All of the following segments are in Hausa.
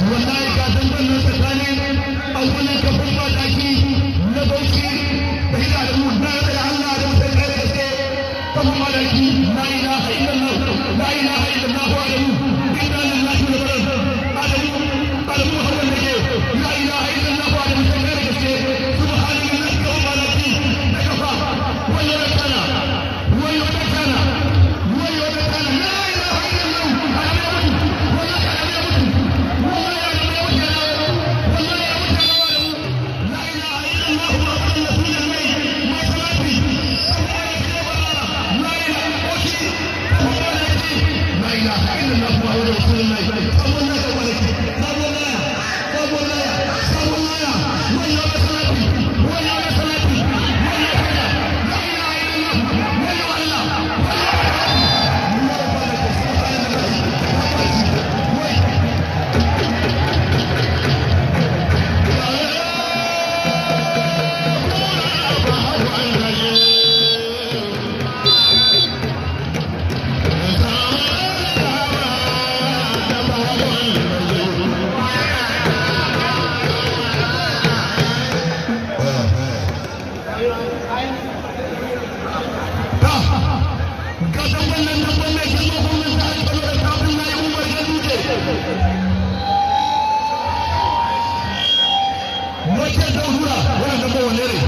wallahi ka san wannan tsakanin abunan kafin mataki na bauchi da hida da mu na da Allah da mutum kai gaske kafin mataki la ilaha illallah la ilaha illallah wa alamu inna lillahi wa inna ilaihi alamu alamu hawan da ke la ilaha illallah wa alamu mutum kai gaske subhanallahi kafin mataki da kafa wayo da kana wayo da kana wayo da kana la ilaha illallah alamu wallahi alamu wallahi alamu Gasan wannan dabban mai girma gwamnan jihar Kano da kafin na yi umar ya duje. Wace ta hura wannan dabban wane ne?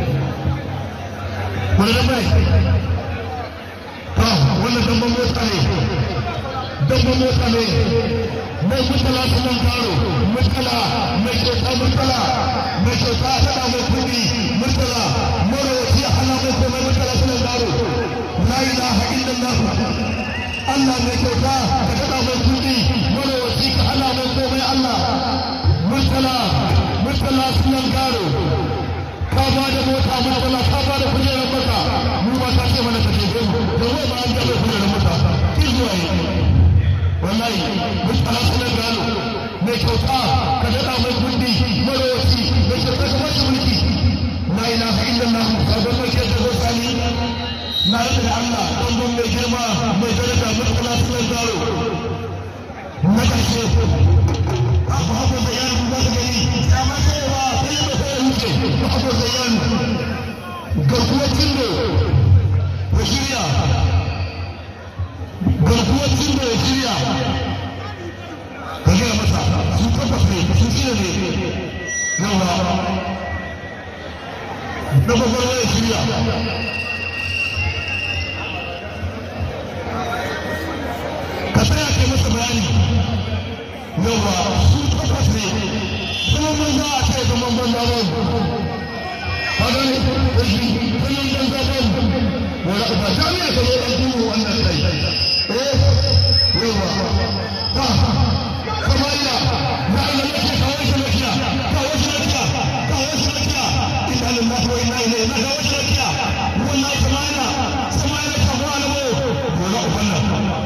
Wani dabban ne? Ta wannan dabban mota ne. Dabban mota ne. Mai mutala sunan karo. Mutala mai kyauta mutala. Mai kyauta tana mai kuɗi. Mutala marowaci hana mai komai mutala sunan karo. La ilaha illallah Allah mai kyauta ka kada mai kudi mana wasi ka hana mai komai Allah murtala murtala sunan garo ka ba da mota murtala ka ba da kujerar maka mu ba ta ce mana ka ce mu da wai ba an gaba kujerar maka ki zuwa yi wallahi murtala sunan garo mai kyauta ka kada mai kudi mana wasi mai kyauta ka ba shi mulki la ilaha illallah ka ga mai kyauta ko sani na rage da Allah ɗangon mai girma mai daraja murtala sunan zaro na ƙarshe abu haɓo da yan za ka gani ya ma cewa sai ya mafi ya wuce abu haɓo da yan garkuwar cindo ya shirya garkuwar cindo ya shirya ka gaya masa su tabbas ne su shirya ne yawa na gwagwarwa ya shirya ka tsaya kai masa bayani yawa su takwas ne zaman banza a ce zaman banza ba ka gane ƙarfi zaman banza ba wala ba jami'a ka zo ɗan duhu wannan kai eh yawa ha kamaila na ina lafiya kawo shi lafiya kawo shi lafiya kawo shi lafiya inna lillahi wa inna ilaihi na kawo shi lafiya wallahi kamaila kamaila ka ko alamo wala ubanna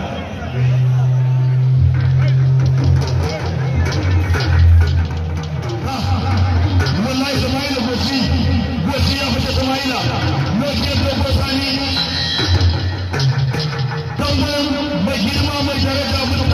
wallahi Ismaila goshi goshi ya fita Ismaila goshi ya dogo sani dangon mai girma mai daraja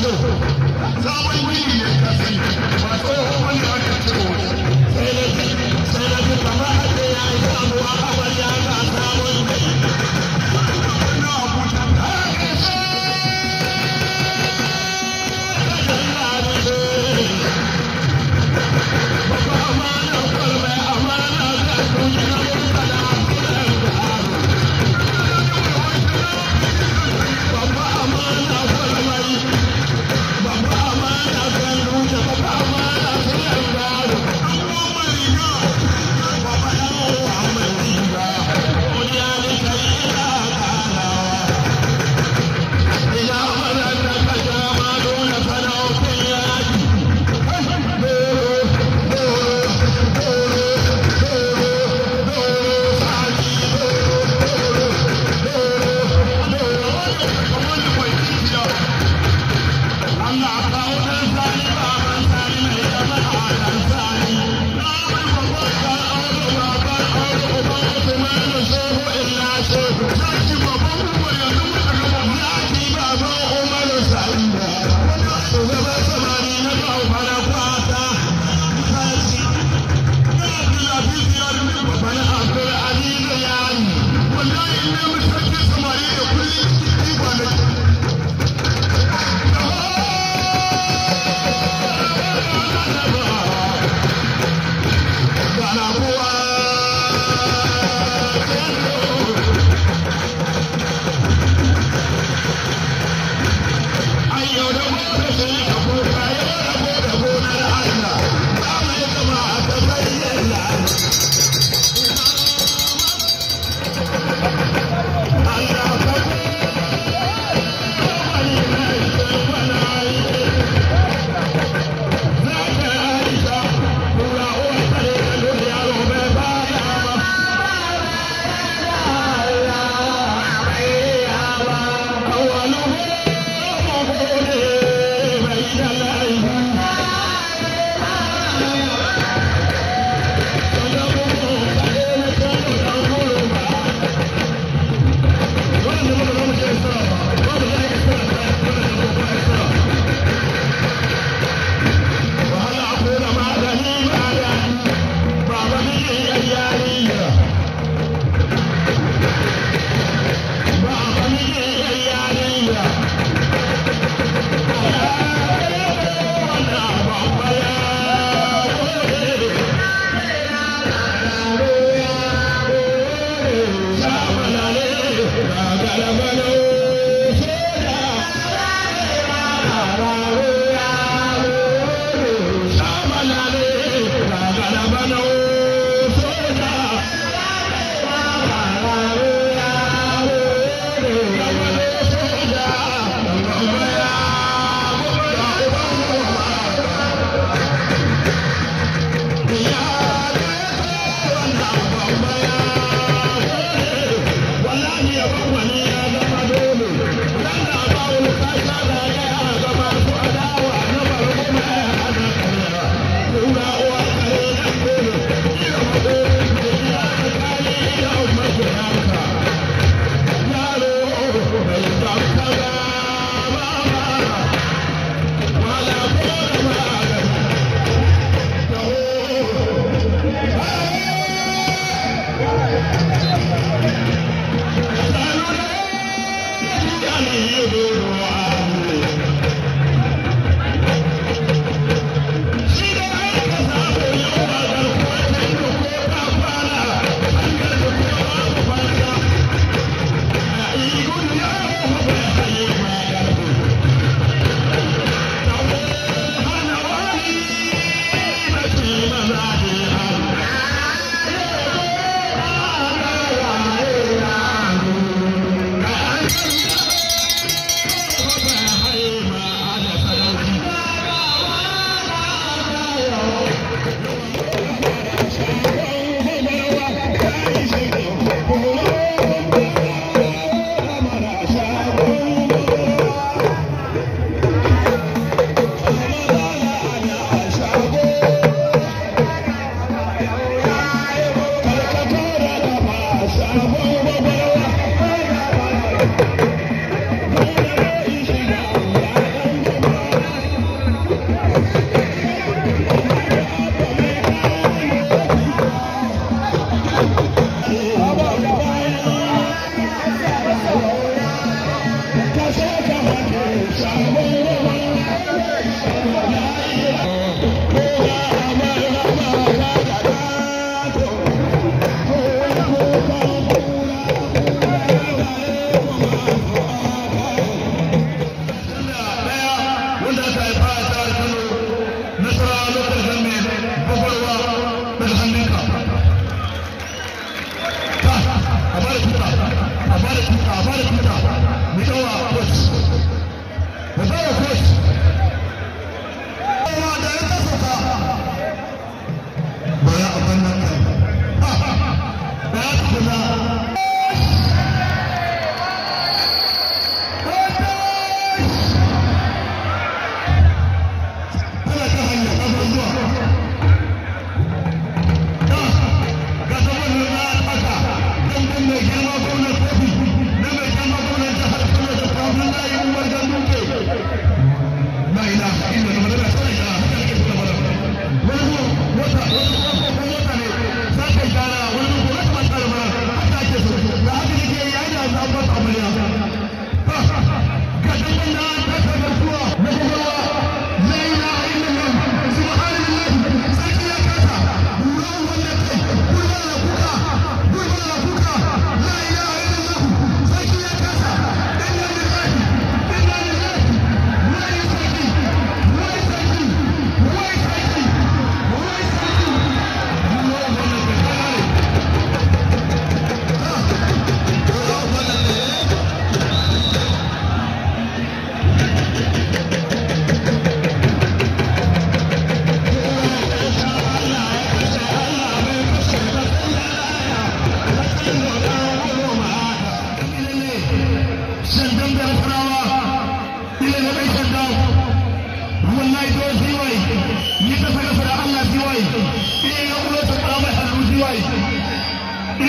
sabon gini ne ka sani ba tsohon wani aka ce sai na ji sai na ji kama a ce ya yi samuwa a wani ya ga sabon gini na abuja ta ƙasa Baba amana kwalme amana ga duniya mun kada Baba amana kwalme Baba amana ga duniya Baba amana kullum gado Amma mariga Baba yawo amariga Duniya ne kai ina kanawa Ina mana da kaja ma dole sanaukin yaki Wallahi ya ban wani ya zama dole, dan da ba wani kasa da ya gaba su a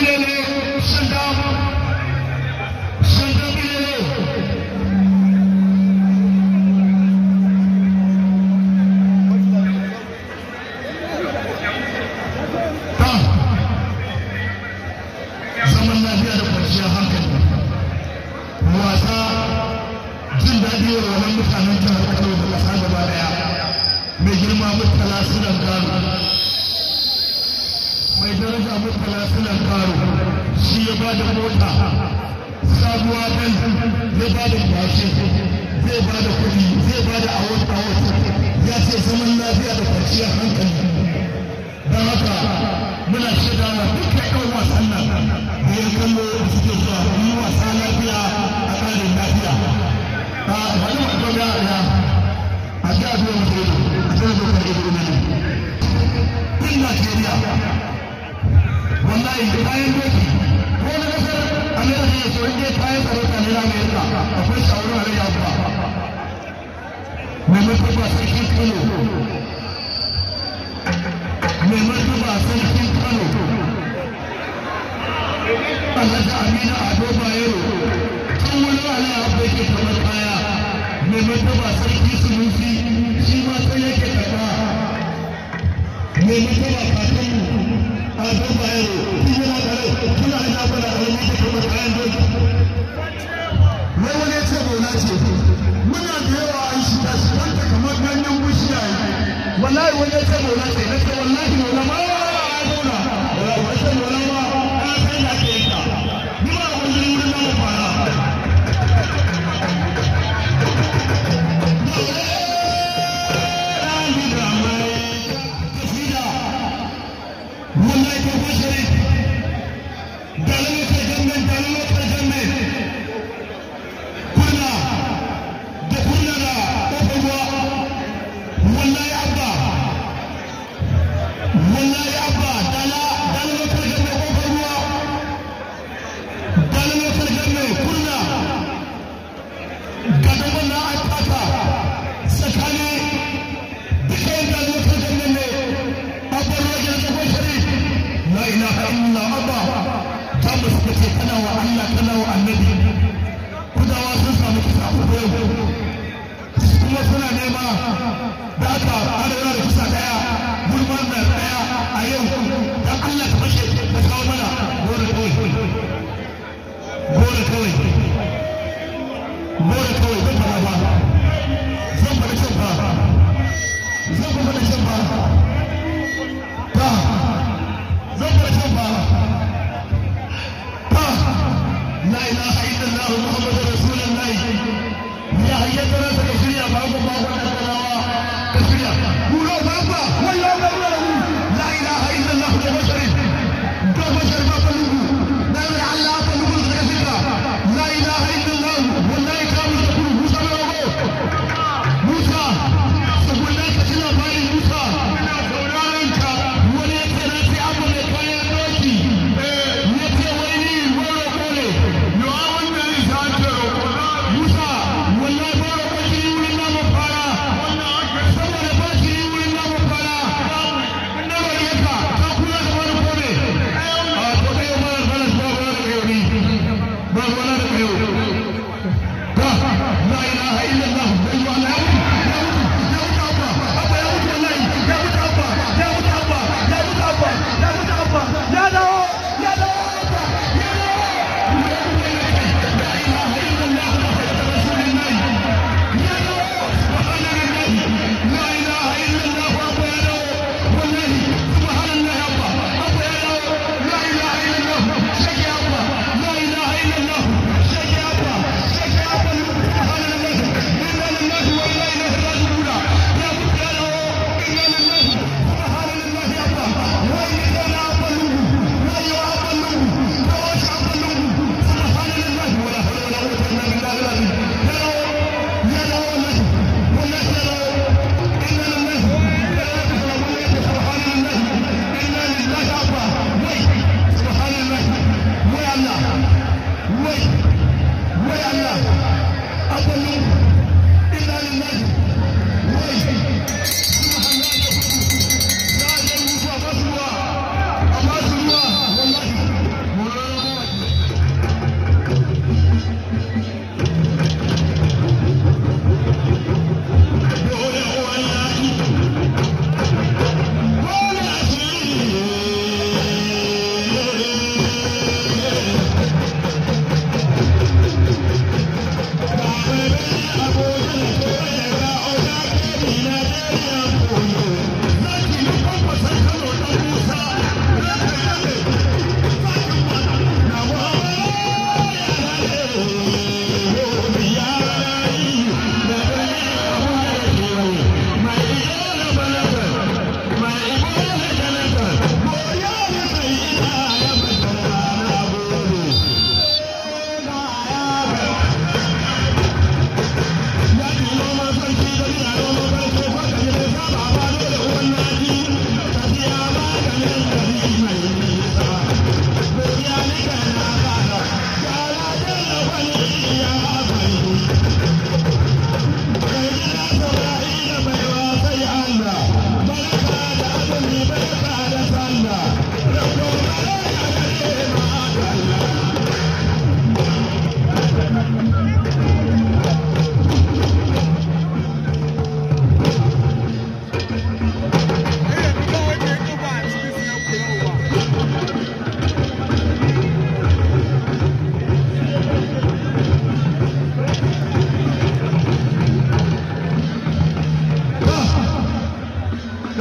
bilele shanda shanda bilele zaman lafiya da kwanciyar hankali wasa jin daɗi wa wannan mutanen jihar Kano da ƙasa gaba daya mai girma murtala sunan karo mai daraja murtala sunan karo shi ya ba da mota sabuwa dan ya ba da bashi zai ba da kuɗi zai ba da awot awot ya ce zaman lafiya da kwanciyar hankali don haka muna shaida wa dukkan ɗan wasan nan da ya kallo da suke zuwa yi wasa lafiya a ƙarin lafiya a wani wato ya ya a ji a biyan mutu a cikin dokar ido ne tun Najeriya wallahi kayan doki ko na kasar Amerika ya so inda kayan sarauta ne na Amerika akwai shawarar alayya ba mai mutuwa sarkin Kano mai martaba sarkin kano alhaji amina ado bayero tun wani wani abu yake kamar kaya mai martaba sarki sunusi shi ma sai yake karba mai martaba fatan ado bayero tun yana kare tun ana da bala a wani yake kamar kayan doki wai wani ya ce mauna ce muna da yawa an shiga shi kanta kamar ganyen bishiya wallahi wani ya ce mauna ce na ce wallahi mauna ma ya zauna wallahi ce mauna ma ya san da ke yanka ni ba wani wurin na fara wallahi ko bashari dalilin kai gangan dalilin kai gangan kurna da kurna da kofar ruwa wallahi abba wallahi abba dala dala lokal ganne kofar ruwa dala lokal ganne kurna gada wannan an taka tsakani dukkan dala lokal ganne ne abba ruwa gina kofar sharif la ilaha illallah abba ta musu kace kana wa Allah kana wa annabi kudawa sun samu kisa uku yau kuma suna nema da aka arewa da kusa daya gurman da daya a yau dan Allah ka fashe ka kawo mana gore kawai gore kawai gore kawai zan fara ba zan fara shan ba zan fara shan ba ba zan fara shan ba ba la ilaha illallah muhammadur rasulullah ya hayyata rasa ka shirya ba ku ba wannan kalawa ka shirya kuro ba ba wayo ga ruwa la ilaha illallah da bashari da bashar ba falugu da Allah falugu ka shirya la ilaha illallah wallahi ka mu da kuru musa ba go musa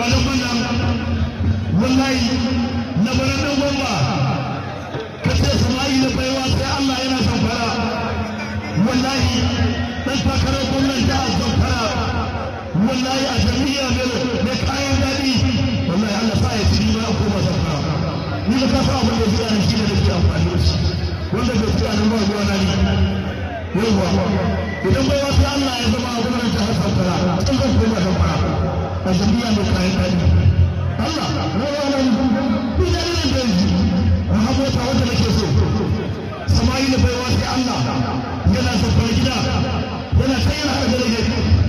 ga nan wannan wallahi na bara nan gwamba ka ce sama'i da baiwa sai Allah yana zamfara wallahi dan takarar gwamnan jihar zamfara wallahi a jami'a mai kayan daɗi wallahi Allah sa ya ci ma ko ba zamfara ni da ka sa abin da zai shi ne da ke amfani da shi wanda bai ci anan ba ruwa na ni yawwa idan bai wasu Allah ya zama a gwamnan jihar zamfara in zan koma zamfara a jami'a mai kayan daɗi Allah rawa nan ni da nan da yanzu a habota wanda nake so sama'ila bai wasu Allah yana zamfara gida yana kai yana da